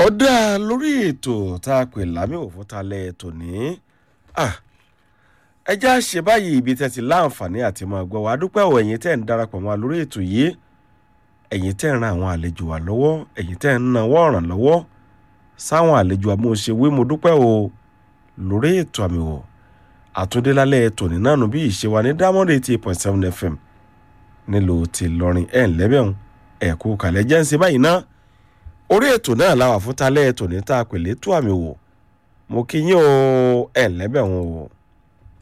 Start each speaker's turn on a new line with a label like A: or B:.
A: ọ̀dà lórí ètò tá a pè lámì òfútalẹ̀ tòní ẹjẹ́ á ṣe báyìí ibi tẹ́ ti láǹfààní àti máa gbọ́ wa dúpẹ́ ọ̀ ẹ̀yin tẹ́ ń darapọ̀ mọ́ wa lórí ètò yìí ẹ̀yin tẹ́ ń ran àwọn àlejò wa lọ́wọ́ ẹ̀yin tẹ́ ń nawọ́ ọ̀ràn lọ́wọ́ sáwọn àlejò amóhùnṣewé mo dúpẹ́ o lórí ètò àmì wò àtúndélálẹ̀ tòní náà nù bí ìṣe wa ní diamond eighty eight point seven fm nílùú ti lọrin ẹ̀ ńlẹ́bẹ̀rún ẹ̀ kú kàlẹ́ jẹ́ ń ṣe báyìí náà orí ètò náà làwà fún talẹ́ tòní tá a pè létò àmì wò mo kí yín o ẹ̀ ńlẹ́bẹ̀rún o.